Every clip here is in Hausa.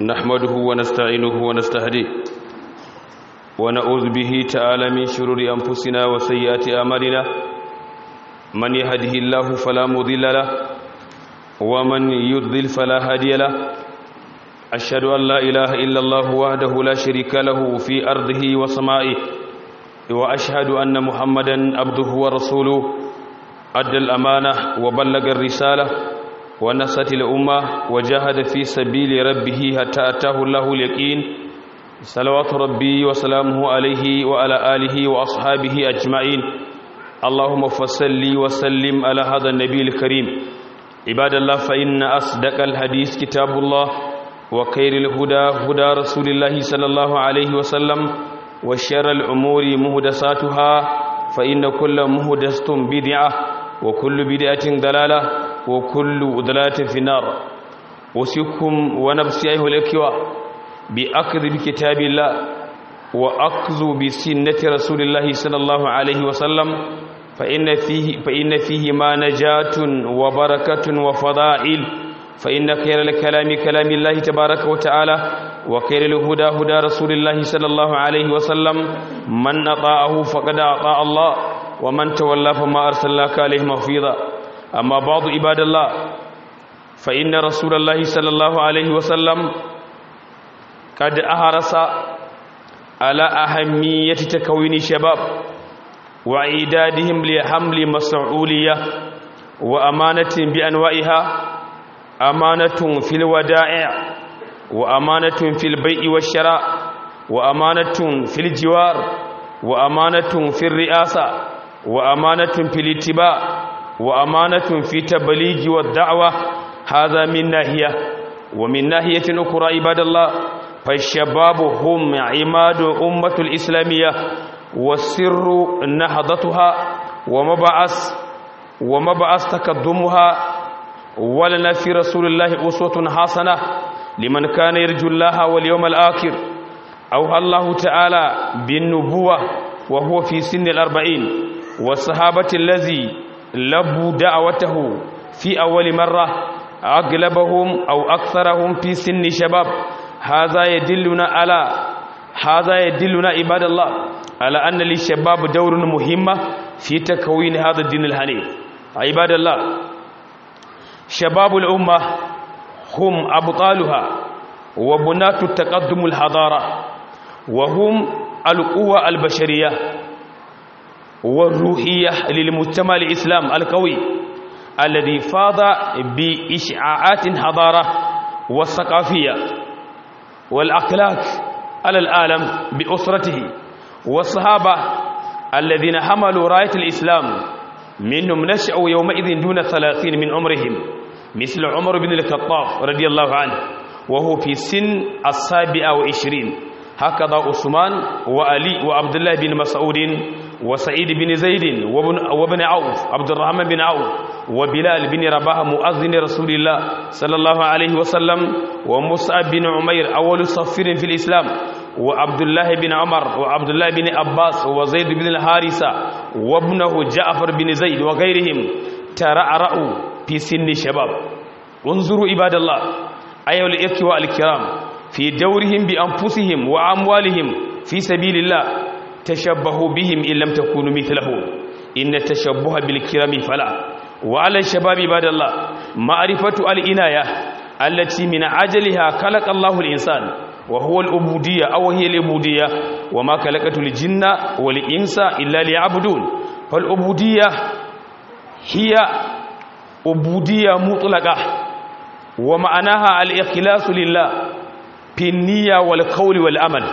نحمده ونستعينه ونستهديه ونعوذ به تعالى من شرور أنفسنا وسيئات أعمالنا من يهده الله فلا مضل له ومن يضلل فلا هادي له أشهد أن لا إله إلا الله وحده لا شريك له في أرضه وسمائه وأشهد أن محمدا عبده ورسوله أدى الأمانة وبلغ الرسالة ونصت الأمة وجاهد في سبيل ربه حتى أتاه الله اليقين صلوات ربي وسلامه عليه وعلى آله وأصحابه أجمعين اللهم فصل وسلم على هذا النبي الكريم عباد الله فإن أصدق الحديث كتاب الله وخير الهدى هدى رسول الله صلى الله عليه وسلم وشر الأمور مهدساتها فإن كل مهدسة بدعة وكل بدعة دلالة وكل ضلالة في النار وسيكم ونفسي أيها الأكوى بأخذ بكتاب الله وأخذ بسنة رسول الله صلى الله عليه وسلم فإن فيه, فإن فيه ما نجاة وبركة وفضائل فإن خير الكلام كلام الله تبارك وتعالى وخير الهدى هدى رسول الله صلى الله عليه وسلم من أطاعه فقد أطاع الله ومن تولى فما أرسلناك عليه مغفيظا أما بعض عباد الله فإن رسول الله صلى الله عليه وسلم قد أهرس على أهمية تكوين شباب وإعدادهم لحمل مسؤولية وأمانة بأنواعها أمانة في الودائع وأمانة في البيع والشراء وأمانة في الجوار وأمانة في الرئاسة وأمانة في الاتباع وأمانة في تبليغ والدعوة هذا من ناحية ومن ناحية أخرى عباد الله فالشباب هم عماد أمة الإسلامية وسر نهضتها ومبعث ومبعث تقدمها ولنا في رسول الله أسوة حسنة لمن كان يرجو الله واليوم الآخر أوحى الله تعالى بالنبوة وهو في سن الأربعين والصحابة الذي لبوا دعوته في أول مرة أغلبهم أو أكثرهم في سن شباب هذا يدلنا على هذا يدلنا عباد الله على أن للشباب دور مهم في تكوين هذا الدين الحنيف عباد الله شباب الأمة هم أبطالها وبنات التقدم الحضارة وهم القوة البشرية والروحية للمجتمع الإسلام القوي الذي فاض بإشعاعات حضارة والثقافية والأخلاق على العالم بأسرته والصحابة الذين حملوا راية الإسلام منهم نشأوا يومئذ دون ثلاثين من عمرهم مثل عمر بن الخطاب رضي الله عنه وهو في سن السابعة وعشرين هكذا عثمان وعلي وعبد الله بن مسعود وسعيد بن زيد وابن, وابن عوف عبد الرحمن بن عوف وبلال بن رباح مؤذن رسول الله صلى الله عليه وسلم ومصعب بن عمير أول صفير في الإسلام وعبد الله بن عمر وعبد الله بن عباس وزيد بن الحارثة وابنه جعفر بن زيد وغيرهم ترعرعوا في سن شباب انظروا عباد الله أيها الإخوة الكرام في دورهم بأنفسهم وأموالهم في سبيل الله تشبهوا بهم إن لم تكونوا مثلهم إن التشبه بالكرام فلا وعلى الشباب عباد الله معرفة الإناية التي من عجلها خلق الله الإنسان وهو العبودية أو هي العبودية وما خلقت الجن والإنس إلا ليعبدون فالعبودية هي عبودية مطلقة ومعناها الإخلاص لله في النية والقول والأمل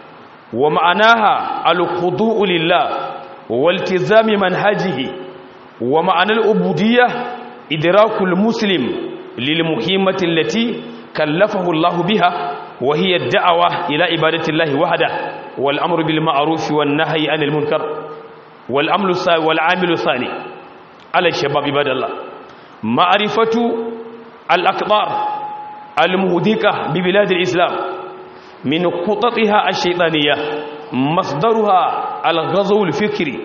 ومعناها الخضوع لله والتزام منهجه ومعنى العبودية إدراك المسلم للمهمة التي كلفه الله بها وهي الدعوة إلى عبادة الله وحده والأمر بالمعروف والنهي عن المنكر والأمر والعامل الثاني على الشباب عباد الله معرفة الأقدار المهدكة ببلاد الإسلام من خططها الشيطانية مصدرها الغزو الفكري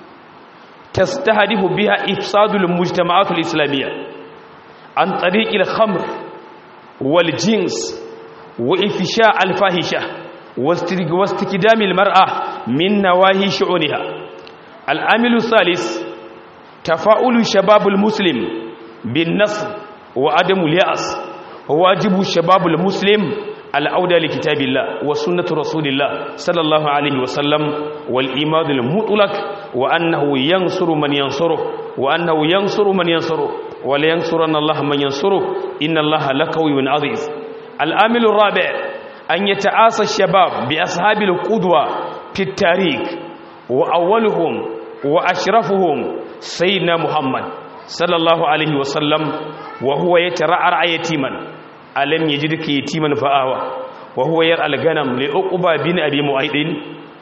تستهدف بها إفساد المجتمعات الإسلامية عن طريق الخمر والجنس وإفشاء الفاحشة واستكدام المرأة من نواهي شؤونها العامل الثالث تفاؤل شباب المسلم بالنصر وعدم اليأس واجب الشباب المسلم العودة لكتاب الله وسنة رسول الله صلى الله عليه وسلم والإيمان المطلق وأنه ينصر من ينصره وأنه ينصر من ينصره ولينصرن الله من ينصره إن الله لقوي عزيز العامل الرابع أن يتعاصى الشباب بأصحاب القدوة في التاريخ وأولهم وأشرفهم سيدنا محمد صلى الله عليه وسلم وهو يترعرع يتيما ألم يجدك يتيما فآوى وهو يرعى الغنم لأقبى بن أبي معيد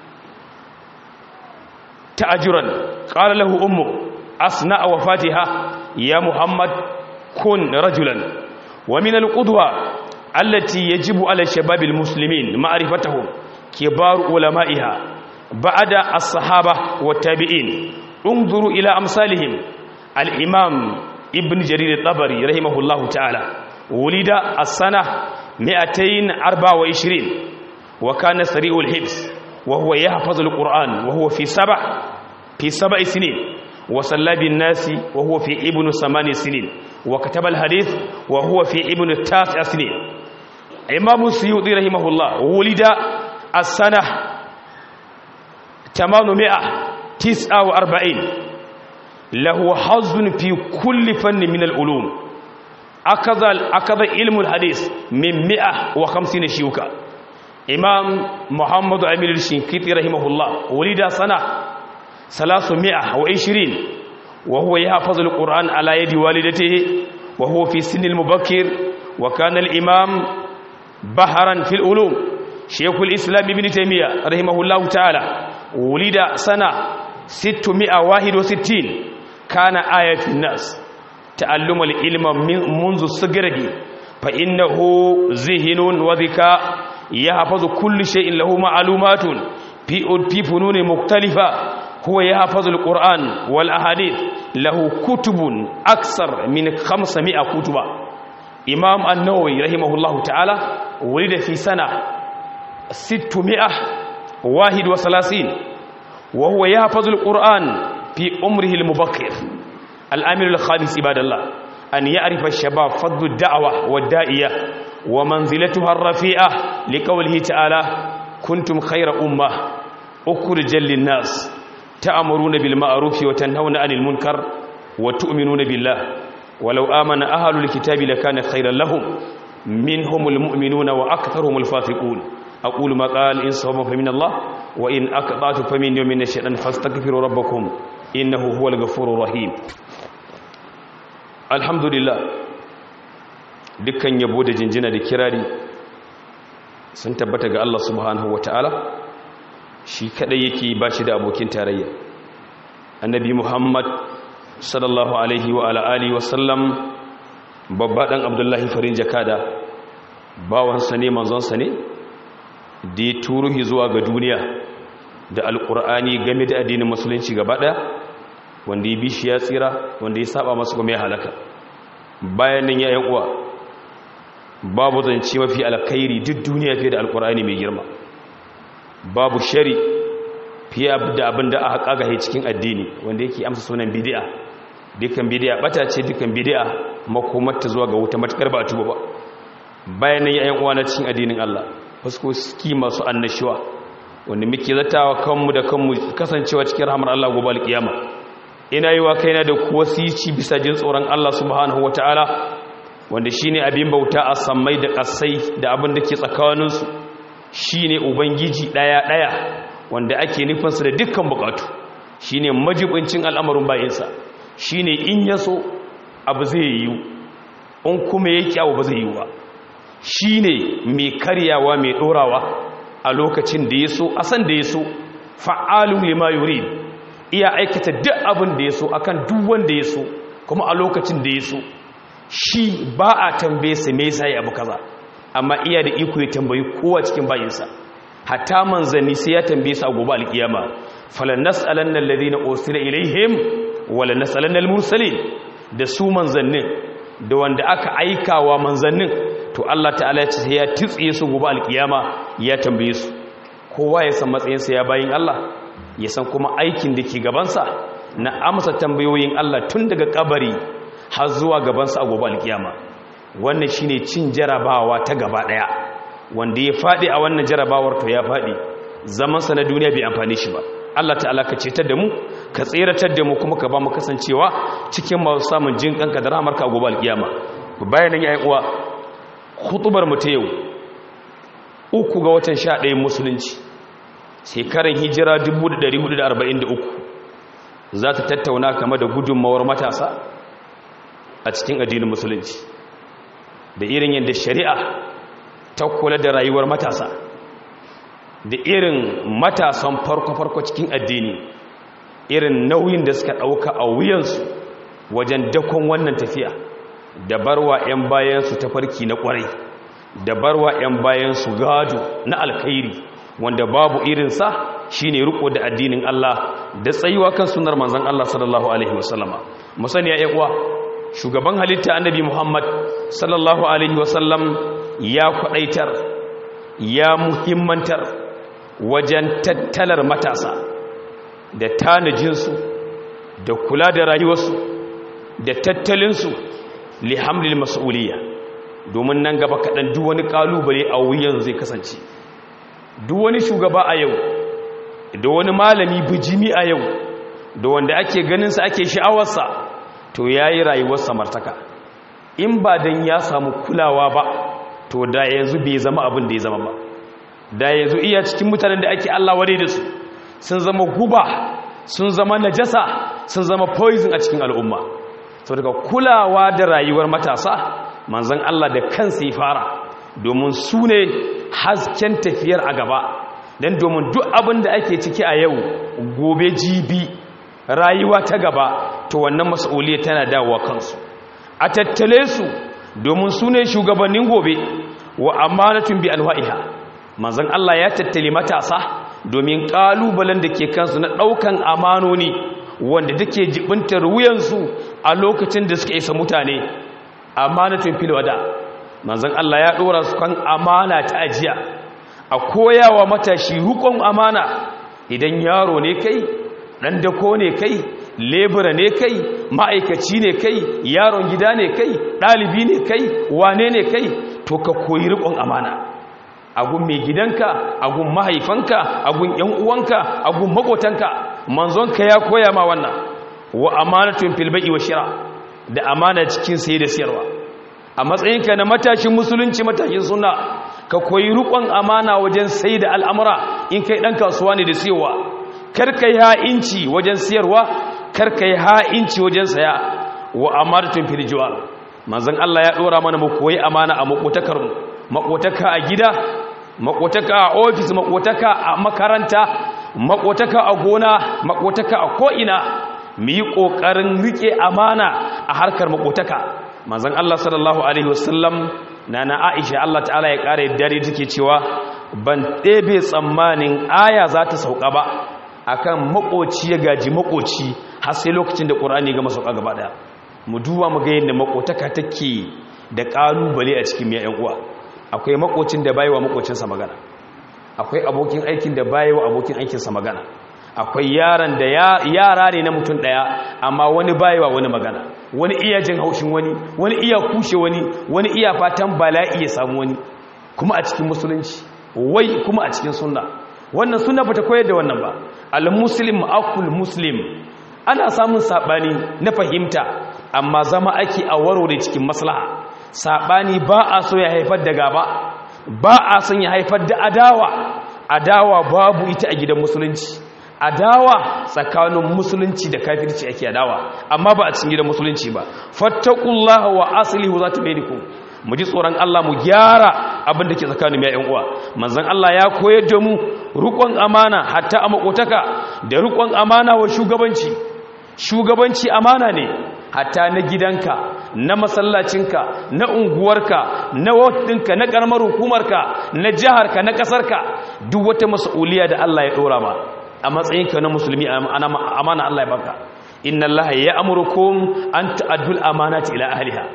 تأجرا قال له أمه أصنع وفاتها يا محمد كن رجلا ومن القدوة التي يجب على الشباب المسلمين معرفتهم كبار علمائها بعد الصحابة والتابعين انظروا إلى أمثالهم الإمام ابن جرير الطبري رحمه الله تعالى ولد السنة 224 وكان سريع الحفظ وهو يحفظ القرآن وهو في سبع في سبع سنين وصلى بالناس وهو في ابن ثمان سنين وكتب الحديث وهو في ابن التاسع سنين إمام السيوطي رحمه الله ولد السنة 849 له حظ في كل فن من العلوم أخذ أخذ علم الحديث من 150 شيوخا إمام محمد أمير الشنقيطي رحمه الله ولد سنة 320 وهو يحفظ القرآن على يد والدته وهو في سن المبكر وكان الإمام بحرا في العلوم شيخ الإسلام ابن تيمية رحمه الله تعالى ولد سنة 661 كان آية في الناس تعلم العلم منذ صغره فإنه ذهن وذكاء يحفظ كل شيء له معلومات في فنون مختلفة هو يحفظ القرآن والأحاديث له كتب أكثر من 500 كتب إمام النووي رحمه الله تعالى ولد في سنة 631 وهو يحفظ القرآن في عمره المبكر الأمر الخامس عباد الله أن يعرف الشباب فضل الدعوة والدائية ومنزلتها الرفيعة لقوله تعالى كنتم خير أمة أخرجا للناس تأمرون بالمعروف وتنهون عن المنكر وتؤمنون بالله ولو آمن أهل الكتاب لكان خيرا لهم منهم المؤمنون وأكثرهم الفاسقون أقول ما قال إن صوب فمن الله وإن أقطعت فمن يوم من الشيطان فاستغفروا ربكم إنه هو الغفور الرحيم الحمد لله dukkan yabo da jinjina da kirari sun tabbata ga Allah subhanahu wataala shi kadai yake ba shi da abokin tarayya annabi Muhammad sallallahu alaihi wa ala alihi wa sallam babba dan Abdullahi farin jakada bawansa ne manzonsa ne da ya turuhi zuwa ga duniya da alkur'ani game da addinin musulunci gaba ɗaya wanda ya bi shi ya tsira wanda ya saba masu kuma ya halaka bayan nan yayin uwa babu zance mafi alkhairi duk duniya fiye da alkur'ani mai girma babu shari fiye da abin da aka kagaye cikin addini wanda yake amsa sunan bid'a dukkan bid'a bata ce dukkan bid'a makomarta zuwa ga wuta matakar ba tuba ba bayan nan yayin uwa na cikin addinin Allah fuskoki masu annashuwa wanda muke zatawa kanmu da kanmu kasancewa cikin rahmar Allah gobe alkiyama ina yi wa kaina da wasici bisa jin tsoron Allah subhanahu wataala wanda shine abin bauta a sammai da kasai da abin da ke tsakaninsu shine ubangiji daya daya wanda ake nufinsa da dukkan bukatu shine majibincin al'amarin bayinsa shine in yaso abu zai yiwu in kuma yake abu ba zai yiwu ba shi ne mai karyawa mai ɗorawa a lokacin da ya so a san da ya so fa'alun lima yuri iya aikata duk abin da ya so akan duk wanda ya so kuma a lokacin da ya so shi ba a tambaye sa me yasa ya abu kaza amma iya da iko ya tambayi kowa cikin bayinsa hatta manzanni sai ya tambaye su a gobe alkiyama falan nas'alanna alladhina ursila ilaihim wala nas'alanna almursalin da su manzannin da wanda aka aikawa manzannin to Allah ta'ala ya ce sai ya titsiye su gobe alkiyama ya tambaye su kowa ya san matsayinsa ya bayin Allah ya san kuma aikin da ke gabansa na amsa tambayoyin Allah tun daga kabari har zuwa gabansa a gobe alkiyama wannan shine cin jarabawa ta gaba daya wanda ya fadi a wannan jarabawar to ya fadi zamansa na duniya bai amfane shi ba Allah ta'ala ka cetar da mu ka tseratar da mu kuma ka ba mu kasancewa cikin masu samun jin kanka da rahamarka a gobe alkiyama bayan nan yayin uwa khutubar mu ta yau uku ga watan 11 musulunci shekarar hijira 1443 za ta tattauna kama da gudunmawar matasa a cikin addinin musulunci da irin yadda shari'a ta kula da rayuwar matasa da irin matasan farko-farko cikin addini irin nauyin da suka ɗauka a wuyansu wajen dakon wannan tafiya da barwa 'yan bayansu ta farki na ƙwarai da barwa 'yan bayansu gado na alkhairi wanda babu irinsa shine riko da addinin Allah da tsayuwa kan sunar manzon Allah sallallahu alaihi wasallama musani ya uwa shugaban halitta annabi Muhammad sallallahu alaihi wasallam ya kwadaitar ya muhimmantar wajen tattalar matasa da tanajinsu da kula da rayuwarsu da tattalinsu li hamlil mas'uliyya domin nan gaba kaɗan duk wani ƙalubale a wuyan zai kasance duk wani shugaba a yau da wani malami bijimi a yau da wanda ake ganinsa ake sha'awarsa to ya yi rayuwar samartaka in ba don ya samu kulawa ba to da yanzu bai zama abin da ya zama ba da yanzu iya cikin mutanen da ake Allah ware da su sun zama guba sun zama najasa sun zama poison a cikin al'umma sau daga kulawa da rayuwar matasa manzan Allah da kansa ya fara domin su ne hasken tafiyar a gaba don domin duk abin da ake ciki a yau gobe jibi rayuwa ta gaba to wannan mas'uliyya tana dawowa kansu a tattale su domin su ne shugabannin gobe wa amanatun bi alwa'iha manzon Allah ya tattale matasa domin kalubalen da ke kansu na daukan amanoni wanda take jibintar wuyansu a lokacin da suka isa mutane amanatun fil wada manzon Allah ya dora su kan amana ta ajiya a koyawa matashi rukun amana idan yaro ne kai dan dako ne kai lebura ne kai ma'aikaci ne kai yaron gida ne kai ɗalibi ne kai wane ne kai to ka koyi rikon amana agun mai gidanka agun mahaifanka agun yan uwanka agun makotanka manzonka ya koya ma wannan wa amanatun fil bai'i wa shira da amana cikin saye da siyarwa a matsayinka na matashin musulunci matashin sunna ka koyi rikon amana wajen sai da al'amura in kai dan kasuwa ne da siyarwa karka yi ha'inci wajen siyarwa karka yi ha'inci wajen saya wa amanatun fil jiwar manzon Allah ya dora mana mu koyi amana a makotakar mu makotaka a gida makotaka a ofis makotaka a makaranta makotaka a gona makotaka a ko'ina mu yi kokarin rike amana a harkar makotaka manzon Allah sallallahu alaihi wasallam nana Aisha Allah ta'ala ya kare dare take cewa ban ɗebe tsammanin aya za ta sauka ba akan makoci ya gaji makoci har sai lokacin da ƙur'ani ga masauka gaba daya mu duba mu ga yadda makotaka take da ƙalubale a cikin miyan uwa akwai makocin da bayewa makocinsa magana akwai abokin aikin da bayewa abokin aikinsa magana akwai yaran da yara ne na mutum daya amma wani bayewa wani magana wani iya jin haushin wani wani iya kushe wani wani iya fatan bala'i ya samu wani kuma a cikin musulunci wai kuma a cikin sunna wannan sunna bata koyar da wannan ba al-muslim akul muslim ana samun sabani na fahimta amma zama ake a warware cikin maslaha sabani ba a so ya haifar da gaba ba a son ya haifar da adawa adawa babu ita a gidan musulunci adawa tsakanin musulunci da kafirci ake adawa amma ba a cikin gidan musulunci ba fattaqullaha wa aslihu zata bainakum mu ji tsoron Allah mu gyara abin da ke tsakanin yayin uwa manzon Allah ya koyar da mu rukun amana hatta a makotaka da rukun amana wa shugabanci shugabanci amana ne hatta na gidanka na masallacinka na unguwarka na wadinka na karamar hukumarka na jiharka na kasarka duk wata mas'uliya da Allah ya dora ma a matsayinka na musulmi amana Allah ya baka inna Allah ya amurukum an ta'addul amanati ila ahliha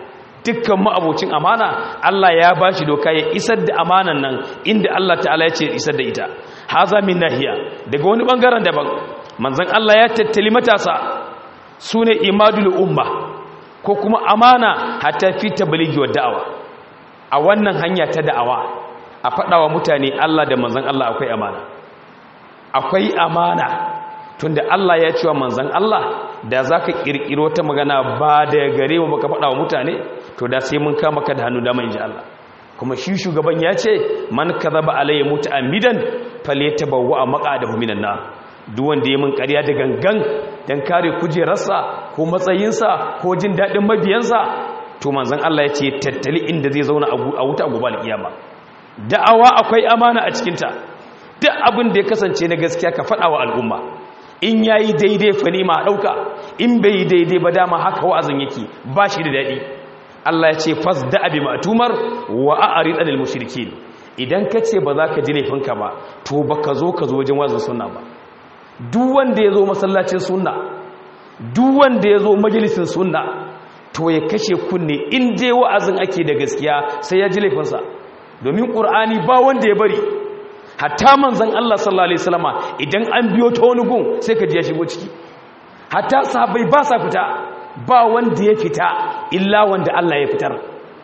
dukkan ma'abocin amana Allah ya bashi doka ya isar da amanan nan inda Allah ta'ala ya ce isar da ita haza min nahiya daga wani bangaren daban manzon Allah ya tattali matasa sune imadul umma ko kuma amana hatta fi tabligi wa da'awa a wannan hanya ta da'awa a faɗawa mutane Allah da manzon Allah akwai amana akwai amana tunda Allah ya cewa manzon Allah da zaka kirkiro ta magana ba da gare mu baka faɗawa mutane to da sai mun kama ka da hannu dama inji Allah kuma shi shugaban ya ce man kadhaba alayya muta'ammidan falyatabawwa maqadahu minan nar duk wanda ya mun ƙarya da gangan dan kare kujerarsa ko matsayinsa ko jin dadin mabiyansa to manzon Allah ya ce tattali inda zai zauna a wuta gobe alkiyama da'awa akwai amana a cikin ta duk abin da ya kasance na gaskiya ka faɗa wa al'umma in yayi daidai fa ne ma dauka in bai yi daidai ba dama haka wa'azin yake ba shi da dadi Allah ya ce fasda abi matumar wa a'rid anil mushrikin idan ka ce ba za ka ji laifinka ba to ba ka zo ka zo wajen wazin sunna ba duk wanda ya zo masallacin sunna duk wanda ya zo majalisin sunna to ya kashe kunne in dai wa'azin ake da gaskiya sai ya ji laifinsa domin ƙur'ani ba wanda ya bari hatta manzan Allah sallallahu alaihi wasallama idan an biyo ta wani gun sai ka ji ya shigo ciki hatta sahabbai ba sa fita ba wanda ya fita illa wanda Allah ya fitar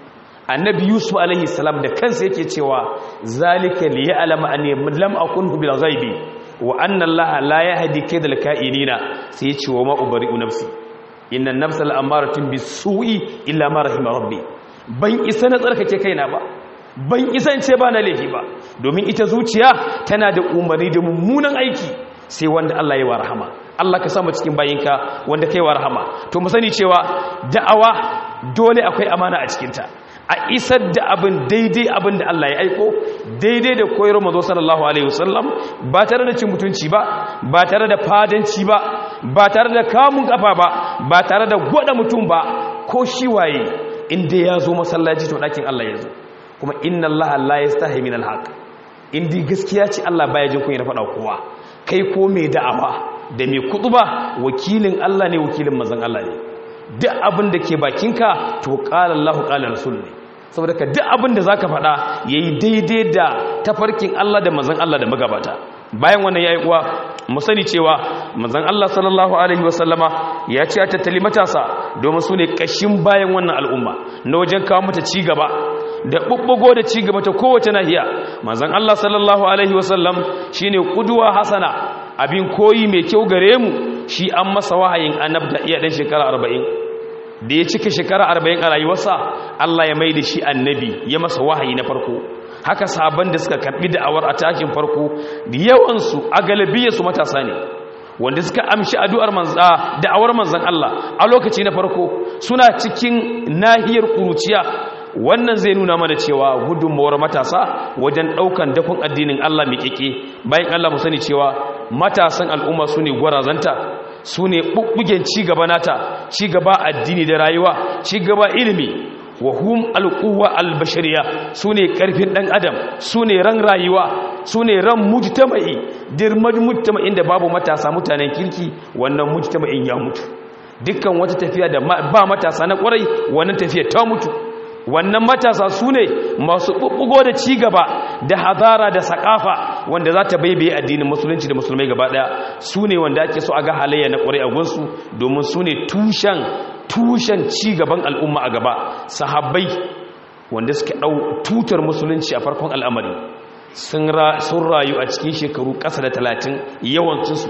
annabi yusuf alaihi salam da kansa yake cewa zalika li ya'lama anni lam akunhu bil ghaibi wa anna allaha la yahdi kaydal ka'inina sai ya ce wa ma ubari'u nafsi inna nafsa la'amaratun bisu'i illa ma rahima rabbi ban isa na tsarkake kaina ba ban isa in ce ba na laifi ba domin ita zuciya tana da umarni da mummunan aiki sai wanda Allah ya wa rahama Allah ka sama cikin bayinka wanda kai wa rahama to mu sani cewa da'awa dole akwai amana a cikinta a isar da abin daidai abin da Allah ya aiko daidai da koyar mazo sallallahu alaihi wasallam ba tare da cin mutunci ba ba tare da fadanci ba ba tare da kamun kafa ba ba tare da gwada mutum ba ko shi waye inda ya zo masallaci to dakin Allah ya zo kuma inna Allah la yastahi min alhaq indi gaskiya ce Allah baya jin kunya faɗa kowa kai ko mai da'awa da mai kutuba wakilin Allah ne wakilin manzon Allah ne duk abin da ke bakinka to qala Allahu qala rasul ne saboda ka duk abin da zaka faɗa yayi daidai da tafarkin Allah da manzon Allah da magabata bayan wannan yayi uwa mu sani cewa manzon Allah sallallahu alaihi wasallama ya ce a tattali matasa domin su ne kashin bayan wannan al'umma na wajen kawo mata ci gaba da bubbugo da ci gaba ta kowace nahiya manzon Allah sallallahu alaihi wasallam shine kuduwa hasana abin koyi mai kyau gare mu shi an masa wahayin annabta iya dan shekara 40 da ya cika shekara 40 a rayuwarsa Allah ya mai da shi annabi ya masa wahayi na farko haka sabon da suka karbi da'awar a takin farko da yawansu a galibiyarsu matasa ne wanda suka amshi addu'ar manza da'awar manzan Allah a lokaci na farko suna cikin nahiyar kuruciya wannan zai nuna mana cewa gudunmawar matasa wajen daukan dafin addinin Allah mai kike bayan Allah mu sani cewa matasan al'umma su ne gwarazanta su ne ɓuɓɓugen cigaba nata cigaba addini da rayuwa cigaba ilimi wa hum alquwa albashariya sune karfin dan adam sune ran rayuwa sune ran mujtama'i dirmar mujtama'in da babu matasa mutanen kirki wannan mujtama'in ya mutu dukkan wata tafiya da ba matasa na kwarai wannan tafiya ta mutu wannan matasa sune masu bubbugo da cigaba da hadara da sakafa wanda za ta baibaye addinin musulunci da musulmai gaba daya sune wanda ake so a ga halayya na kwarai a gunsu domin sune tushen tushen cigaban al'umma a gaba sahabbai wanda suka ɗau tutar musulunci a farkon al'amari sun rayu a cikin shekaru ƙasa da talatin yawancinsu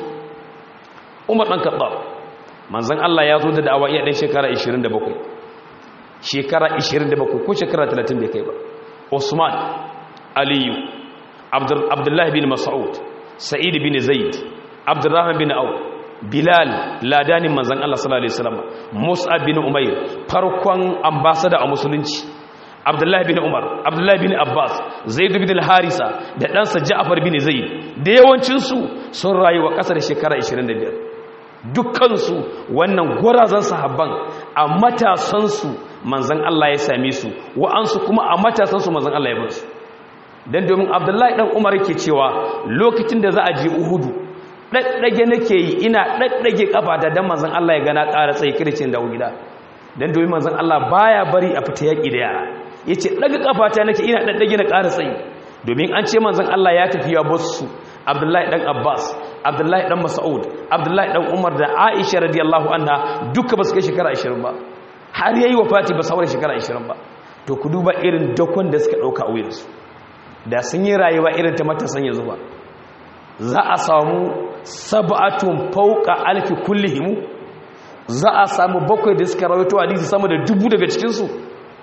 umar ɗan kaɓa manzan Allah ya zo da da'awa iya ɗan shekara 27 shekara 27 ko shekara 30 bai kai ba usman aliyu abdullahi bin mas'ud sa'id bin zaid abdurrahman bin auf bilal ladanin manzan Allah sallallahu alaihi wasallam Musa bin Umair farkon ambassador a musulunci Abdullahi bin Umar Abdullahi bin Abbas Zaid bin al-Harisa da ɗansa Ja'far bin Zaid da yawancin su sun rayu a ƙasar shekara 25 dukkan su wannan gwarazan sahabban a matasan su manzan Allah ya same su wa'ansu kuma a matasan su manzan Allah ya bar su dan domin Abdullahi dan Umar yake cewa lokacin da za a je Uhudu ɗaɗɗage nake yi ina ɗaɗɗage ƙafata don manzan Allah ya gana ƙara tsaye kircin da gida dan domin manzon Allah baya bari a fita yaki da yara yace daga kafata nake ina daddage na ƙara tsayi domin an ce manzon Allah ya tafi ya basu Abdullahi dan Abbas Abdullahi dan Mas'ud Abdullahi dan Umar da Aisha radiyallahu anha duka ba su kai shekara 20 ba har yayi wafati ba sauran shekara 20 ba to ku duba irin dakon da suka dauka a wuyansu da sun yi rayuwa irin ta matasan yanzu ba za a samu sab'atun fawqa alfi kullihim za a samu bakwai da suka rawaito hadisi sama da dubu daga cikin su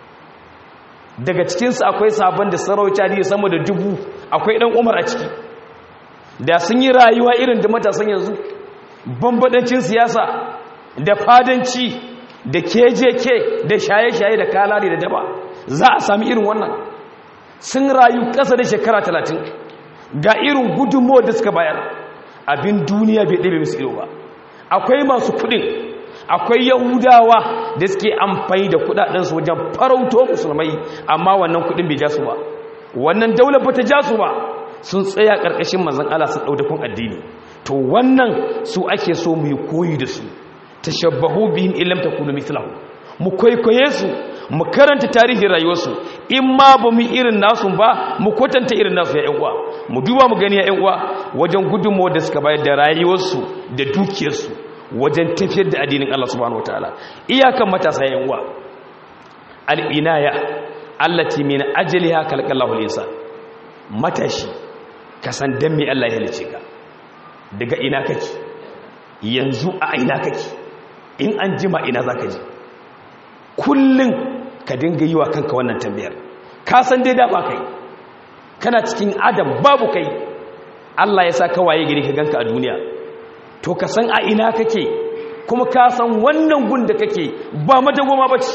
daga cikin su akwai sabon da sun rawaito hadisi sama da dubu akwai dan Umar a ciki da sun yi rayuwa irin da matasan yanzu bambadancin siyasa da fadanci da KJK da shaye-shaye da kalari da daba za a sami irin wannan sun rayu ƙasa da shekara talatin ga irin gudunmowar da suka bayar abin duniya bai ɗabe musu ilo ba akwai masu kuɗin akwai yahudawa da suke amfani da kuɗaɗensu wajen farauto musulmai amma wannan kuɗin bai ja su ba wannan daular ba ta ja su ba sun tsaya ƙarƙashin mazan Allah sun ɗaudakon addini to wannan su ake so mu yi koyi da su tashabbahu bihim illam takunu mithlahu mu kwaikwaye su mu karanta tarihin rayuwarsu in ma ba mu irin nasu ba mu kwatanta irin nasu ya uwa mu duba mu gani ya uwa wajen gudunmawar da suka bayar da rayuwarsu da dukiyarsu wajen tafiyar da addinin Allah subhanahu wataala iyakan matasa ya uwa al-inaya allati min ajliha khalaqallahu al-insan matashi ka san dan me Allah ya halice ka daga ina kake yanzu a ina kake in an jima ina zaka je kullun ka dinga yi wa kanka wannan tambayar ka san dai da ba kai kana cikin adam babu kai Allah ya sa ka waye gari ka ganka a duniya to ka san a ina kake kuma ka san wannan gun da kake ba madagoma bace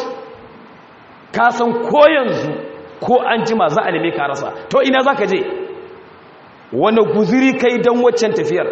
ka san ko yanzu ko an jima za a neme ka rasa to ina zaka je wani guziri kai dan waccan tafiyar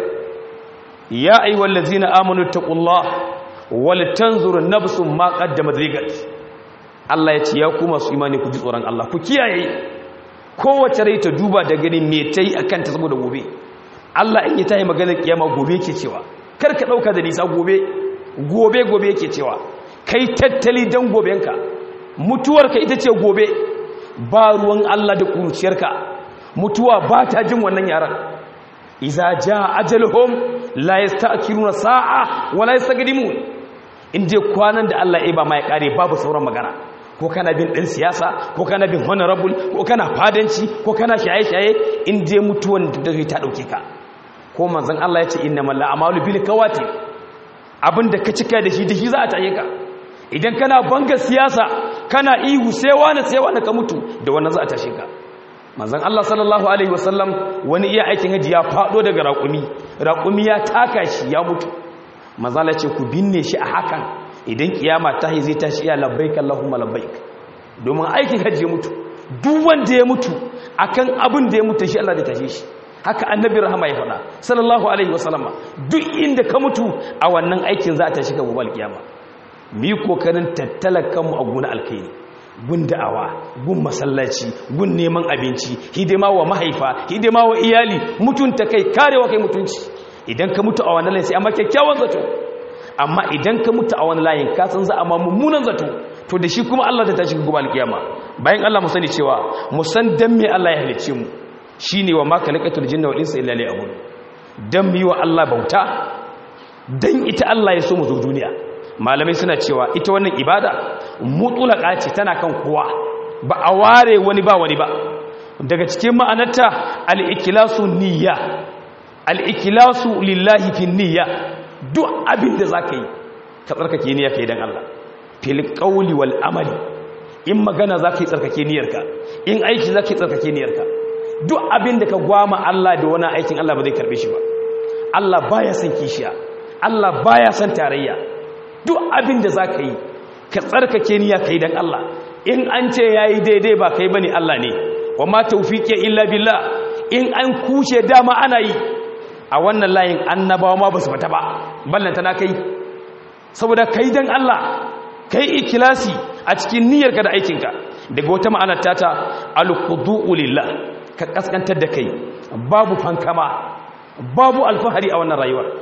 ya ayyuhal ladzina amanu taqullaha wal tanzur nafsum ma qaddamat ligat Allah ya ce ya ku masu imani ku ji tsoron Allah ku kiyaye kowace rai ta duba da gani me ta yi a kanta saboda gobe Allah in yi ta yi maganar kiyama gobe ke cewa kar ka ɗauka da nisa gobe gobe gobe ke cewa kai tattali don gobenka mutuwarka ita ce gobe ba ruwan Allah da ƙuruciyarka mutuwa ba ta jin wannan yaran iza ja ajaluhum la yasta'khiruna sa'a wa la yastaqdimun in je kwanan da Allah ya ba ma ya kare babu sauran magana ko kana bin ɗin siyasa ko kana bin honorable ko kana fadanci ko kana shaye-shaye in je mutuwan da zai ta ɗauke ka ko manzan Allah ya ce inna malla amalu bil kawati abinda ka cika da shi da shi za a taye ka idan kana banga siyasa kana ihu sai wani sai wani ka mutu da wannan za a tashe ka manzan Allah sallallahu alaihi wasallam wani iya aikin haji ya faɗo daga raƙumi raƙumi ya taka shi ya mutu manzala ce ku binne shi a hakan idan kiyama ta yi zai tashi iya labbaik Allahumma labbaik domin aikin hajji ya mutu duk wanda ya mutu akan abin da ya mutu shi Allah da tashe shi haka annabi rahama ya faɗa sallallahu alaihi wasallama duk inda ka mutu a wannan aikin za a tashi ka gobe alkiyama mu yi kokarin tattalar kanmu a gona alkaini gun da'awa gun masallaci gun neman abinci hidima wa mahaifa hidima wa iyali mutunta kai karewa kai mutunci idan ka mutu a wannan layin sai amma kyakkyawan zato amma idan ka mutu a wani layin ka san za a ma mummunan zato to da shi kuma Allah ta tashi gobe alkiyama bayan Allah mu sani cewa mu san dan me Allah ya halice mu shine wa ma khalaqatul jinna wal insa illa liya'budun dan mu yi wa Allah bauta dan ita Allah ya so mu zo duniya malamai suna cewa ita wannan ibada mutulaka ce tana kan kowa ba a ware wani ba wani ba daga cikin ma'anarta al-ikhlasu niyya al-ikhlasu lillahi fi niyya duk abin da zaka yi ka tsarkake niyya kai dan Allah fil qawli wal amali in magana zaka yi tsarkake niyyarka in aiki zaka yi tsarkake niyyarka duk abin da ka gwama Allah da wani aikin Allah ba zai karbe shi ba Allah baya son kishiya Allah baya son tarayya duk abin da zaka yi ka tsarkake niyya kai dan Allah in an ce yayi daidai ba kai bane Allah ne wa ma tawfiqi illa billah in an kushe dama ana yi a wannan layin annabawa ma ba su fata ba ballanta na kai saboda kai dan Allah kai ikilasi a cikin niyyarka da aikinka daga wata ma'anar tata alqudu'u lillah ka kaskantar da kai babu fankama babu alfahari a wannan rayuwar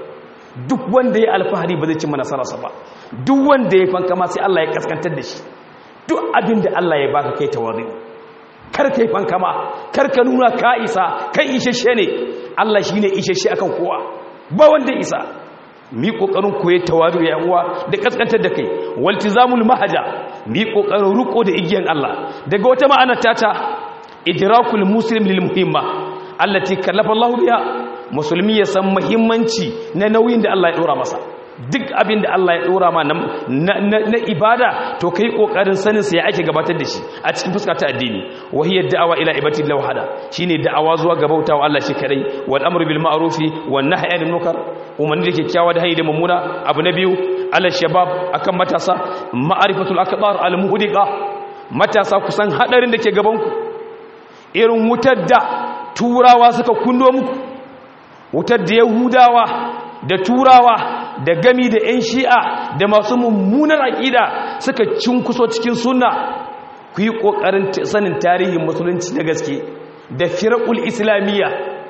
duk wanda ya alfahari ba zai cimma nasararsa ba duk wanda ya fankama sai Allah ya kaskantar da shi duk abin da Allah ya baka kai tawazi kar kai fankama kar ka nuna ka isa kai isheshe ne Allah shine isheshe akan kowa ba wanda isa mi kokarin koyi tawadu ya uwa da kaskantar da kai waltizamul mahaja mi kokarin ruko da igiyan Allah daga wata ma'ana tata idrakul muslim lil muhimma allati kallafa Allah biha musulmi ya san muhimmanci na nauyin da Allah ya dora masa duk abin da Allah ya dora ma na ibada to kai kokarin sanin sa ya ake gabatar da shi a cikin fuska ta addini wa hiya da'awa ila ibadati llahi wahda shine da'awa zuwa ga bautawa Allah shi kadai wal amru bil ma'rufi wan nahyi anil munkar umarni da kyakkyawa da hanyar da mummuna abu na biyu alal shabab akan matasa ma'arifatul akbar al muhdiqa matasa kusan hadarin da ke gaban ku irin wutar da turawa suka kundo muku wutar da yahudawa da turawa da gami da 'yan shi'a da masu mummunar aƙida suka cinkuso cikin sunna ku yi ƙoƙarin sanin tarihin musulunci na gaske da firakul islamiyya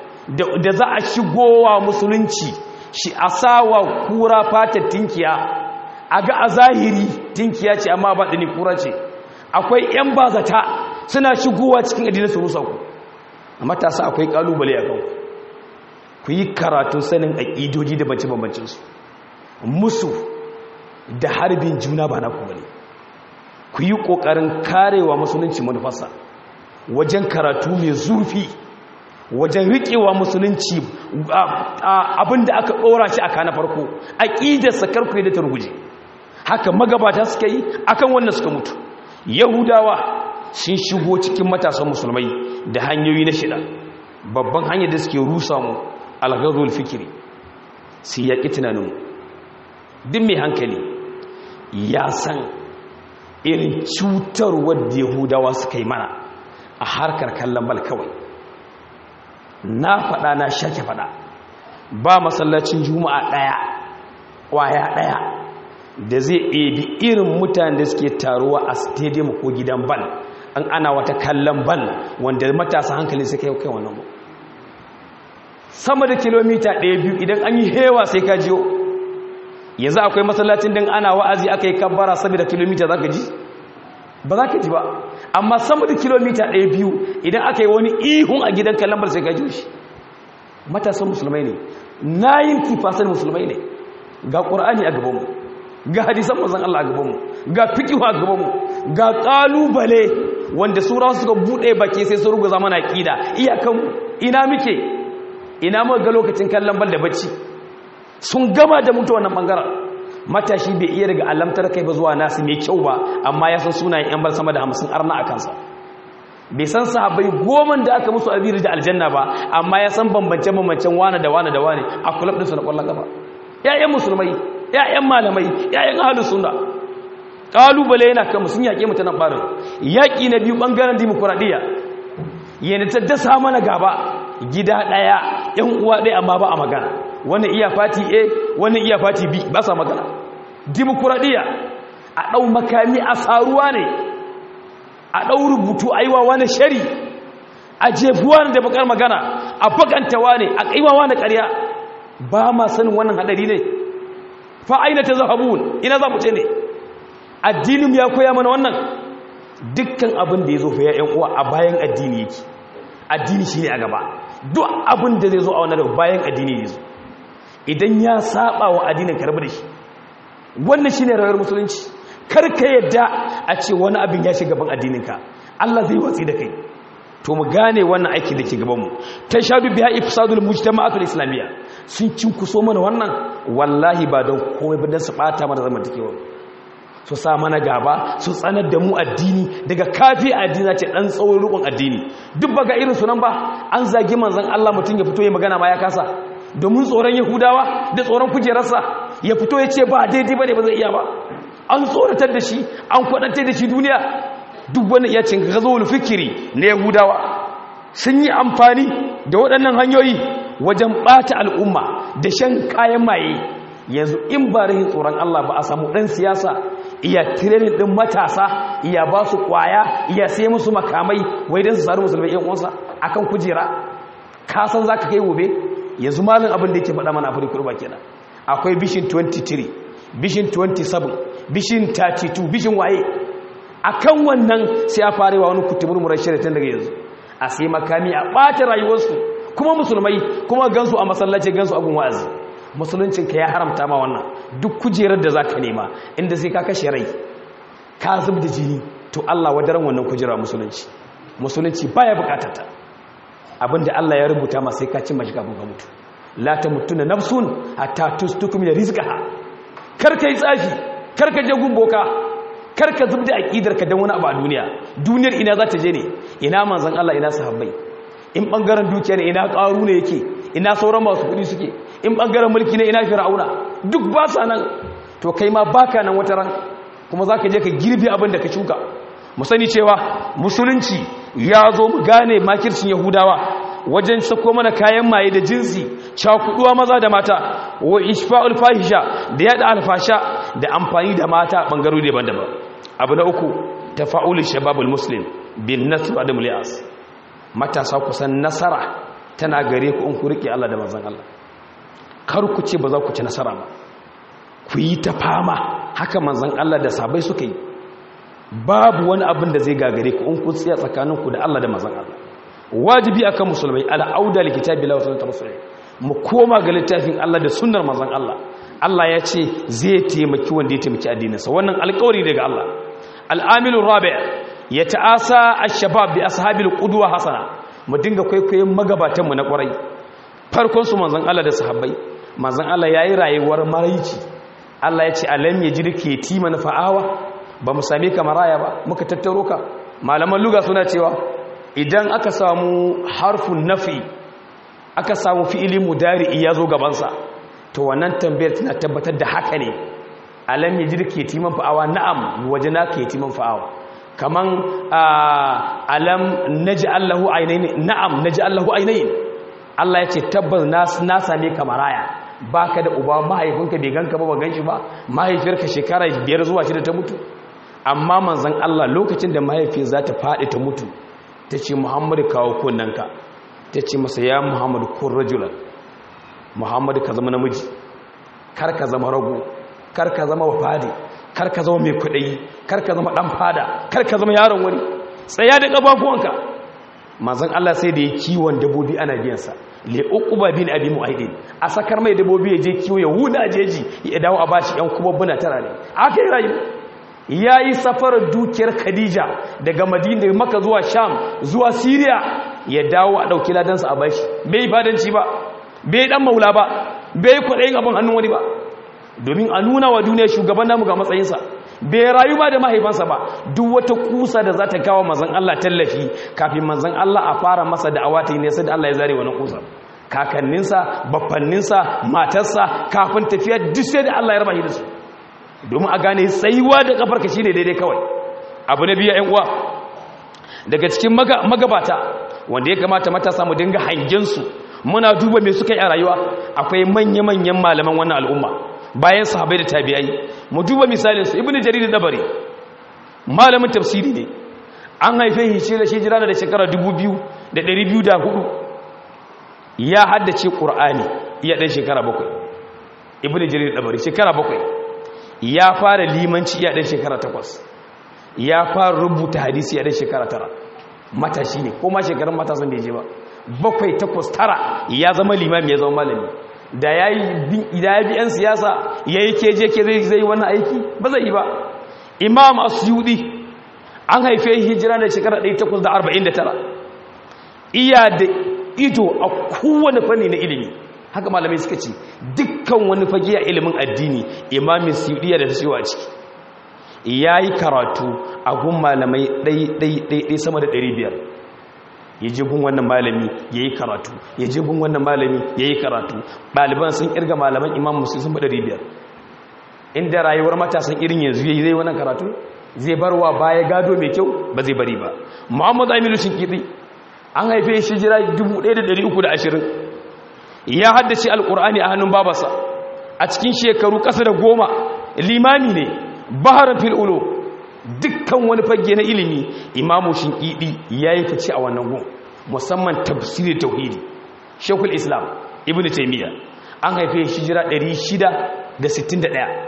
da za a shigowa musulunci shi a sawa kura fatar tinkiya a ga a zahiri tinkiya ce amma ba ɗani kura ce akwai 'yan bazata suna shigowa cikin adinin su rusa ku a matasa akwai ƙalubale a kanku ku yi karatun sanin aƙidoji da bance-bambancinsu musu da harbin juna ba na kuma ne ku yi ƙoƙarin karewa musulunci manufarsa wajen karatu mai zurfi wajen riƙewa musulunci abinda aka ɗora shi a kana farko aƙidarsa karku yi da ta ruguje haka magabata suka yi akan wannan suka mutu yahudawa sun shigo cikin matasan musulmai da hanyoyi na shida babban hanyar da suke rusa mu alghazul fikiri su yaƙi tunaninmu duk mai hankali ya san irin cutarwar da yahudawa suka yi mana a harkar kallon bal kawai na faɗa na shake faɗa ba masallacin juma'a ɗaya ƙwaya ɗaya da zai ɗebi irin mutane da suke taruwa a stadium ko gidan bal an ana wata kallon bal wanda matasa hankali suka yi kai wannan ba sama da kilomita ɗaya biyu idan an yi hewa sai ka jiyo yanzu akwai masallacin din ana wa'azi aka yi kabbara saboda kilomita za ka ji ba za ka ji ba amma sama da kilomita ɗaya biyu idan aka yi wani ihun a gidan kalambar sai ka ji shi matasan musulmai ne nayin kifasan musulmai ne ga ƙur'ani a gabanmu ga hadisan mazan Allah a gabanmu ga fikihu a gabanmu ga ƙalubale wanda sura suka buɗe baki sai su ruguza mana ƙida iyakanmu ina muke ina muka ga lokacin kallon bal da bacci sun gama da mutu wannan bangaren matashi bai iya daga alamtar kai ba zuwa nasu mai kyau ba amma ya san sunayen yan bar sama da hamsin arna a kansa bai san sahabbai goma da aka musu abiri da aljanna ba amma ya san bambance-bambancen wane da wane da wane a kulab ɗinsu na ƙwallon gaba ‘ya'yan musulmai ‘ya'yan malamai ‘ya'yan ahalus suna ƙalubale yana kan sun yaƙe mutanen ɓarin yaƙi na biyu ɓangaren dimokuraɗiyya yana ta dasa mana gaba gida ɗaya ‘yan uwa ɗaya amma ba a magana wani iya fati a wani iya fati b ba sa magana dimokuraɗiyya a ɗau makami a saruwa ne a ɗau rubutu a yi wa wani shari a jefuwa da bakar magana a bakantawa ne a ƙaiwawa na ƙarya ba ma sanin wannan haɗari ne fa'aina ta zahabun ina za mu ce ne addinin ya koya mana wannan dukkan abin da ya zo fa ya uwa a bayan addini yake addini shi ne a gaba duk abin da zai zo a wannan daga bayan addini ne zo idan ya saba wa addinin karbi da shi wannan shi ne rayuwar musulunci karka yadda a ce wani abin ya shiga gaban addininka Allah zai watsi da kai to mu gane wannan aiki da ke gabanmu ta shaɗu biya ifsadul mujtama'atul islamiyya sun cinkuso mana wannan wallahi ba don komai ba don su ɓata mana zamantakewa su sa mana gaba su tsanar da mu addini daga kafi addini ce ɗan tsawon rukun addini duk ba ga irin sunan ba an zagi manzan Allah mutum ya fito ya magana ma ya kasa domin tsoron yahudawa da tsoron kujerarsa ya fito ya ce ba daidai ba ne ba zai iya ba an tsoratar da shi an kwadantar da shi duniya duk wani iya cin gazowar fikiri na yahudawa sun yi amfani da waɗannan hanyoyi wajen ɓata al'umma da shan kayan maye yanzu in ba rahin tsoron Allah ba a samu ɗan siyasa iya tirenin ɗin matasa iya ba su ƙwaya iya sai musu makamai wai don su sari musulmai yan uwansa a kan kujera kasan za ka kai gobe yanzu malin abin da yake faɗa mana afirka kurba kenan akwai bishin 23 bishin 27 bishin 32 bishin waye akan wannan sai a farewa wani kutumurmurar shiritan daga yanzu a sai makami a ɓata rayuwarsu kuma musulmai kuma gansu a masallaci gansu a gun wa'azi musuluncinka ya haramta ma wannan duk kujerar da za ka nema inda sai ka kashe rai ka zub da jini to Allah wadaran wannan kujera musulunci musulunci baya bukatata abinda Allah ya rubuta ma sai ka cin mashi kafin ka mutu la ta mutuna nafsun hatta tustukum da rizqaha kar kai tsafi kar ka je gumboka kar ka zub da aqidar ka dan wani abu a duniya duniyar ina za ta je ne ina manzon Allah ina sahabbai in bangaren dukiya ne ina karu ne yake ina sauran masu kudi suke in bangaren mulki ne ina fir'auna duk ba sa nan to kai ma baka nan wata ran kuma zaka je ka girbi abin da ka shuka mu sani cewa musulunci ya zo mu gane makircin yahudawa wajen sako mana kayan maye da jinsi cakuduwa maza da mata wa ishfa'ul fahisha da yada alfasha da amfani da mata bangarori daban-daban abu na uku tafa'ul shababul muslim bin nasr adam lias matasa kusan nasara tana gare ku in ku rike Allah da manzon Allah kar ku ce ba za ku ci nasara ba ku yi ta fama haka manzon Allah da sabai suka yi babu wani abin da zai gagare ku in ku tsaya tsakaninku da Allah da manzon Allah wajibi akan musulmai al'auda likitabi la wasallata musulmai mu koma ga littafin Allah da sunnar manzon Allah Allah ya ce zai taimaki wanda ya taimaki addininsa wannan alƙawari daga Allah al'amilu rabi' ya ta'asa ash-shabab bi ashabil qudwa hasana mu dinga kwaikwayon magabatan mu na ƙwarai farkon su manzon Allah da sahabbai manzon Allah yayi rayuwar maraici Allah ya ce alam yajriki yatiman fa'awa ba mu same ka maraya ba muka tattaro ka malaman luga suna cewa idan aka samu harfin nafi aka samu fi'ili mudari ya zo gabansa to wannan tambayar tana tabbatar da haka ne alam ya jirke timan fa'awa na'am waje na ke timan fa'awa kaman alam naji allahu ainihin na'am naji allahu ainihin Allah ya ce tabbas na same ka maraya baka da uba mahaifinka bai ganka ba ba ganshi ba mahaifiyarka shekara biyar zuwa shida ta mutu amma manzan Allah lokacin da mahaifiyar za ta faɗi ta mutu ta ce muhammadu kawo kunnanka ta ce masa ya muhammadu kun rajulan muhammadu ka zama namiji kar ka zama rago kar ka zama wafadi kar ka zama mai kuɗi kar ka zama ɗan fada kar ka zama yaron wani tsaya da ƙafafuwanka manzan Allah sai da ya kiwon dabobi ana biyansa le uquba bin abi mu'aidin a sakar mai dabobi ya je kiwo ya huda jeji ya dawo a bashi yan kubabbuna tara ne aka yi rayu ya yi safarar dukiyar khadija daga madina maka zuwa sham zuwa syria ya dawo a ɗauki ladansa a bashi bai fadanci ba bai ɗan maula ba bai kwaɗayin abin hannun wani ba domin a nuna wa duniya shugaban namu ga matsayinsa bai rayu ba da mahaifansa ba duk wata kusa da za ta kawo mazan Allah tallafi kafin mazan Allah a fara masa da awata ne sai da Allah ya zare wani kusa kakanninsa baffanninsa matarsa kafin tafiya duk sai da Allah ya raba shi da su domin a gane tsayuwa da kafarka shi ne daidai kawai abu na biya 'yan uwa daga cikin magabata wanda ya kamata matasa mu dinga hangensu muna duba mai suka yi a rayuwa akwai manya-manyan malaman wannan al'umma bayan sahabai da tabi'ai mu duba misalinsu ibn jarir dabari malamin tafsiri ne an haife shi da shi jira da shekara 2204 ya haddace qur'ani iya dan shekara bakwai ibn jarir dabari shekara bakwai ya fara limanci iya ɗan shekara takwas ya fara rubuta hadisi iya ɗan shekara tara matashi ne ko ma shekarun matasan da ya je ba bakwai takwas tara ya zama limami ya zama malami da ya yi bi 'yan siyasa ya yi keje ke zai zai wannan aiki ba zai yi ba imam asyudi an haife hijira da shekara 849 iya da ido a kowane fanni na ilimi haka malamai suka ce dukkan wani fage a ilimin addini imamin siyudiya da ta cewa ciki ya yi karatu a gun malamai ɗai sama da 500 ya je gun wannan malami ya yi karatu ya je gun wannan malami ya yi karatu ɗaliban sun ƙirga malaman imam musu sun bada 500 inda rayuwar matasan irin yanzu ya yi zai wannan karatu zai barwa baya gado mai kyau ba zai bari ba muhammadu aminu shinkiri an haife shi jira 1320 ya haddace alkur'ani a hannun babarsa a cikin shekaru ƙasa da goma limami ne baharar fil'ulo dukkan wani fage na ilimi imamu shinkidi ya yi fice a wannan gun musamman tafsirin tauhidi shekul islam ibn taimiyya an haife shi jira 661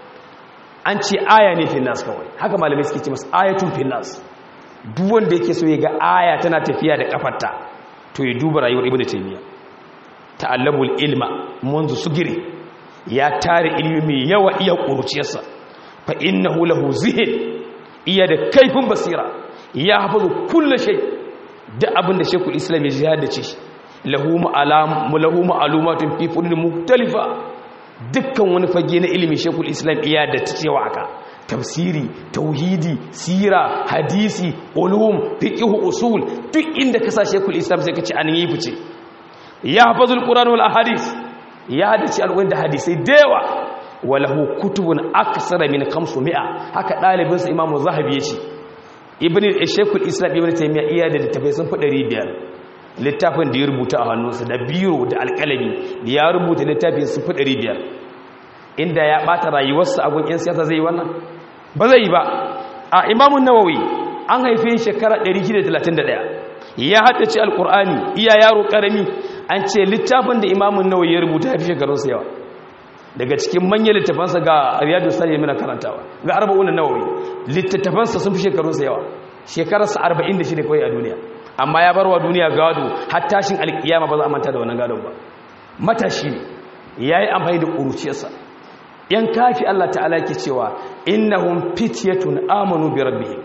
an ce aya ne finnas kawai haka malamai suke ce masu ayatun finnas duk wanda yake so ya ga aya tana tafiya da kafarta to ya duba rayuwar ibnu taymiya ta'allamul ilma munzu sugiri ya tare ilmi mai yawa iya kuruciyarsa fa innahu lahu zihin iya da kaifin basira ya hafazu kullu shay da abin da shekul islam ya ji haddace shi lahu ma'alam lahu ma'lumatun fi funun mukhtalifa dukkan wani fage na ilimin shekul islam iya da ta cewa aka tafsiri tauhidi sira hadisi ulum fiqh usul duk inda ka sa shekul islam sai ka ci an yi fice ya hafazul qur'an wal ahadith ya hadace alƙur'ani da hadisai da yawa walahu kutubun aksara min 500 haka dalibin sa imamu zahabi yace ibn shekul islam ibn taymiya iya da littafai sun fi 500 littafin da ya rubuta a hannunsa da biro da alƙalami da ya rubuta littafin sun fi 500 inda ya bata rayuwarsa a gun 'yan siyasa zai yi wannan ba zai yi ba a imamun nawawi an haife shekara 631 ya haddace alƙur'ani iya yaro ƙarami an ce littafin da imamun nawawi ya rubuta ya fi shekarunsa yawa daga cikin manyan littafansa ga riyadu sani mina karantawa ga arba'un nawawi littattafansa sun fi shekarunsa yawa shekararsa 46 kawai a duniya amma ya barwa duniya gado har tashin alkiyama ba za a manta da wannan gadon ba matashi ne ya yi amfani da ƙuruciyarsa yan kafi Allah ta'ala ke cewa innahum fityatun amanu bi rabbihim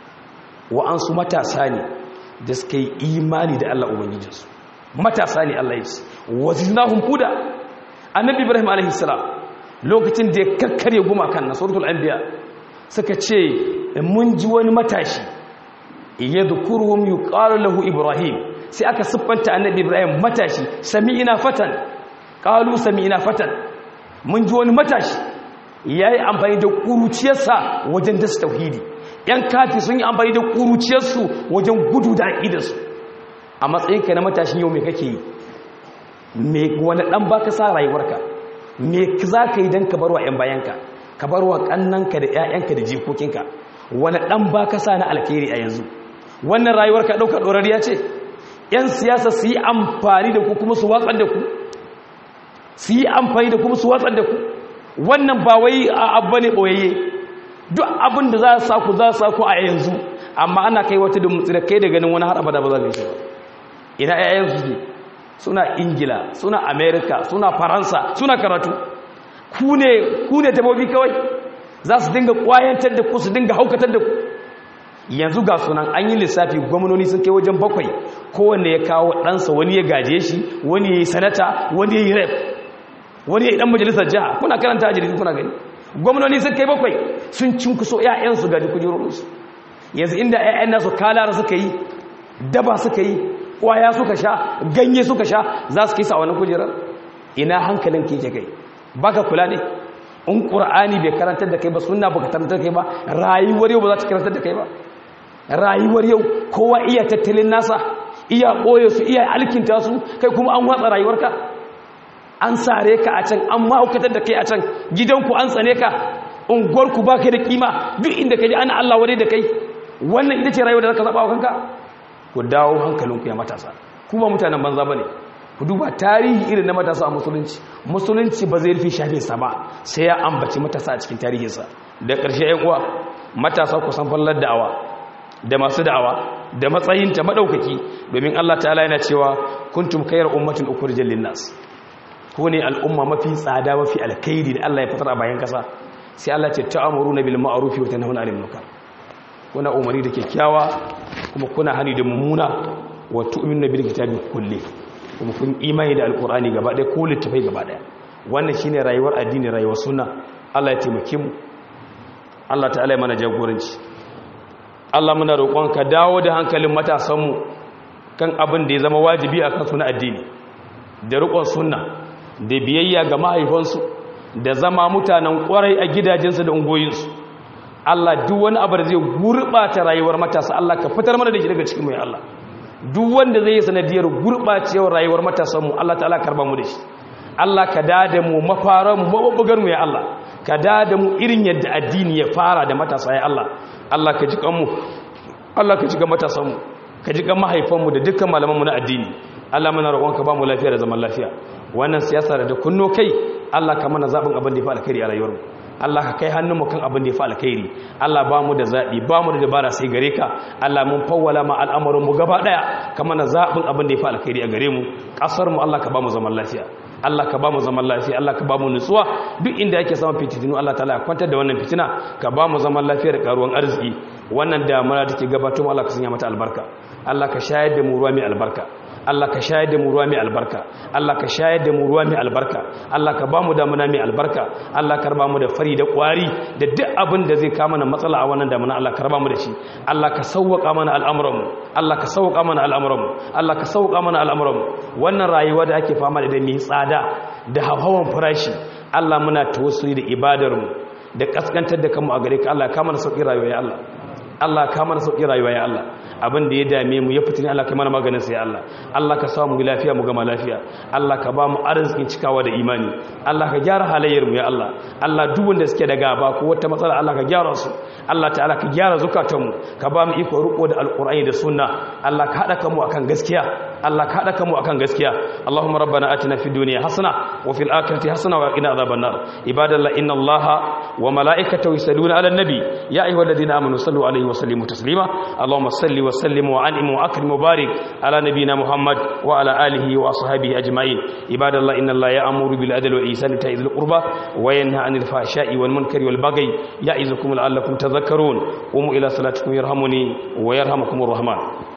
wa an su matasa ne da suka yi imani da Allah ubangijinsu matasa ne Allah ya ce wazinahum huda annabi ibrahim alaihi salam lokacin da ya kakkare gumakan na suratul anbiya suka ce mun ji wani matashi yadhkuruhum yuqalu lahu ibrahim sai aka siffanta annabi ibrahim matashi sami'ina fatan qalu sami'ina fatan mun ji wani matashi yayi amfani da kuruciyarsa wajen dasa tauhidi yan kafi sun yi amfani da kuruciyarsu wajen gudu da aqidarsu a matsayinka na matashin yau me kake yi me wani dan baka sa rayuwarka me za ka yi don ka barwa 'yan bayanka ka barwa kannanka da 'ya'yanka da jikokinka wani dan baka sa na alkhairi a yanzu wannan rayuwarka ɗauka ɗorariya ce 'yan siyasa su yi amfani da ku kuma su watsar da ku su yi amfani da kuma su watsar da ku wannan ba wai a abba ne ɓoyayye duk abin da za a sa ku za a sa ku a yanzu amma ana kai wata da mutsira kai da ganin wani har abada ba za ka yi ba ina 'ya'yan su ne suna ingila suna amerika suna faransa suna karatu ku ne tabobi kawai za su dinga kwayantar da ku su dinga haukatar da ku yanzu ga sunan an yi lissafi gwamnoni sun kai wajen bakwai kowanne ya kawo ɗansa wani ya gaje shi wani ya yi sanata wani ya yi rep wani ya yi ɗan majalisar jiha kuna karanta a jirgin kuna gani gwamnoni sun kai bakwai sun cinkuso 'ya'yansu gaji kujerorinsu yanzu inda 'ya'yan nasu kalara suka yi daba suka yi kwaya suka sha ganye suka sha za su kisa wani kujerar ina hankalin keke kai baka kula ne in ƙur'ani bai karantar da kai ba suna baka karantar da kai ba rayuwar yau ba za ta karantar da kai ba rayuwar yau kowa iya tattalin nasa iya ɓoye su iya alkinta su kai kuma an watsa rayuwarka an sare ka a can an ma'aukatar da kai a can gidanku an tsane ka unguwarku ba kai da kima duk inda ka ji ana allah wadai da kai wannan ita ce rayuwar da zaka zaɓa wa kanka ku dawo hankalinku ya matasa ku ba mutanen banza ba ne ku duba tarihi irin na matasa a musulunci musulunci ba zai rufe shafinsa ba sai ya ambaci matasa a cikin tarihinsa da ƙarshe yan uwa matasa ku san fallar da'awa da masu da'awa da matsayinta maɗaukaki domin allah ta'ala yana cewa kuntum kayar ummatin ukhrijal linnas ko ne al'umma mafi tsada mafi alkhairi da allah ya fitar a bayan kasa sai allah ce ta'amuruna bil ma'ruf wa tanhauna 'anil munkar kuna umarni da kyakkyawa kuma kuna hani da mummuna wa tu'minu bil kitabi kulli kuma kun imani da alqur'ani gaba ɗaya ko littafai gaba ɗaya wannan shine rayuwar addini rayuwar sunna Allah ya taimake mu Allah ta'ala ya mana jagoranci Allah muna roƙon ka dawo da hankalin matasan mu kan abin da ya zama wajibi a kansu na addini da riƙon sunna da biyayya ga mahaifansu da zama mutanen ƙwarai a gidajensu da ungoyinsu Allah duk wani abu da zai gurɓata rayuwar matasa Allah ka fitar mana da shi daga cikin mu ya Allah duk wanda zai yi sanadiyar gurɓacewar rayuwar matasanmu Allah ta'ala karba mu da shi Allah ka dada mu mafaran mu mabubbugar mu ya Allah ka dada mu irin yadda addini ya fara da matasa ya Allah Allah ka ji kanmu Allah ka ji ga matasanmu ka ji ga mahaifanmu da dukkan malamanmu na addini Allah muna roƙon ka ba mu lafiya da zaman lafiya wannan siyasa da kunno kai Allah ka mana zaɓin abin da ya fi alkhairi a rayuwarmu Allah ka kai hannunmu kan abin da ya fi alkhairi Allah ba mu da zaɓi ba mu da dabara sai gare ka Allah mun fawwala ma al'amuranmu gaba ɗaya ka mana zaɓin abin da ya fi alkhairi a gare mu ƙasarmu Allah ka ba mu zaman lafiya Allah ka ba mu zaman lafiya Allah ka ba mu nutsuwa duk inda ake samun fitinu Allah ta'ala ya kwantar da wannan fitina ka ba mu zaman lafiya da karuwan arziki wannan damuna take gabato Allah ka sanya mata albarka Allah ka shayar da mu ruwa mai albarka Allah ka shayar da mu ruwa mai albarka Allah ka shayar da mu ruwa mai albarka Allah ka ba mu damuna mai albarka Allah ka raba mu da fari da kwari da duk abin da zai kama na matsala a wannan damuna Allah ka raba mu da shi Allah ka sauwaka mana al'amuranmu Allah ka sauwaka mana al'amuranmu Allah ka sauwaka mana al'amuranmu wannan rayuwa da ake fama da mai tsada da hawan farashi Allah muna tawassuli da ibadarmu da kaskantar da kanmu a gare ka Allah ka mana sauki rayuwa ya Allah Allah ka mana sauki rayuwa ya Allah abin da ya dame mu ya fitini Allah kai mana maganin sai Allah Allah ka samu lafiya mu gama lafiya Allah ka ba mu arzikin cikawa da imani Allah ka gyara halayyar mu ya Allah Allah duk wanda suke da gaba ko wata matsala Allah ka gyara su Allah ta'ala ka gyara zukatan mu ka ba mu iko riko da alqur'ani da sunna Allah ka hada kanmu akan gaskiya Allah ka hada kanmu akan gaskiya Allahumma rabbana atina fid dunya hasana wa fil akhirati hasana wa qina adhaban nar ibadallah inna Allaha wa malaikatahu yusalluna ala nabi ya ayyuhalladhina amanu sallu alaihi wa sallimu taslima Allahumma salli وسلم وعنهم وأكرم وبارك على نبينا محمد وعلى آله وأصحابه أجمعين عباد الله إن الله يأمر بالعدل والإحسان وإيتاء ذي القربى وينهى عن الفحشاء والمنكر والبغي يعظكم لعلكم تذكرون قوموا إلى صلاتكم يرحمني ويرحمكم الرحمن